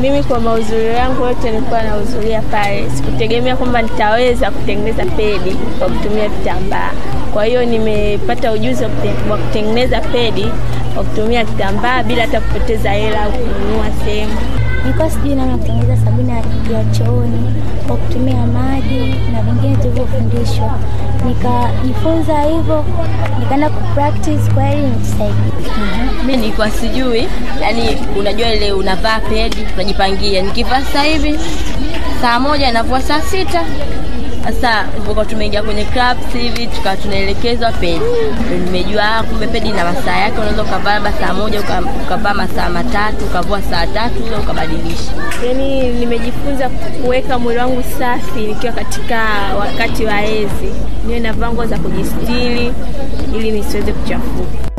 Mimi kwa mahudhurio yangu yote nilikuwa nahudhuria pale, sikutegemea kwamba nitaweza kutengeneza pedi kwa kutumia vitambaa. Kwa hiyo nimepata ujuzi wa kute- wa kutengeneza pedi kwa kutumia kitambaa bila hata kupoteza hela au kununua sehemu. Nilikuwa sijui namna ya kutengeneza sabuni ya ya chooni kwa kutumia maji na vingine tulivyofundishwa, nikajifunza hivyo, nikaenda kupractice kwa ili nitusaidia. mi nilikuwa sijui yani unajua ile unavaa pedi unajipangia nikivaa sasa hivi saa moja navua saa sita sasa tulipokuwa tumeingia kwenye clubs hivi tukawa tunaelekezwa pedi Ndio nimejua ah, kumbe pedi na masaa yake unaweza ukavaa labda saa moja uka- ukavaa masaa matatu ukavua saa tatu ule ukabadilisha Yaani nimejifunza kuweka mwili wangu safi nikiwa katika wakati wa hedhi, niwe navaa nguo za kujistiri ili nisiweze kuchafuka.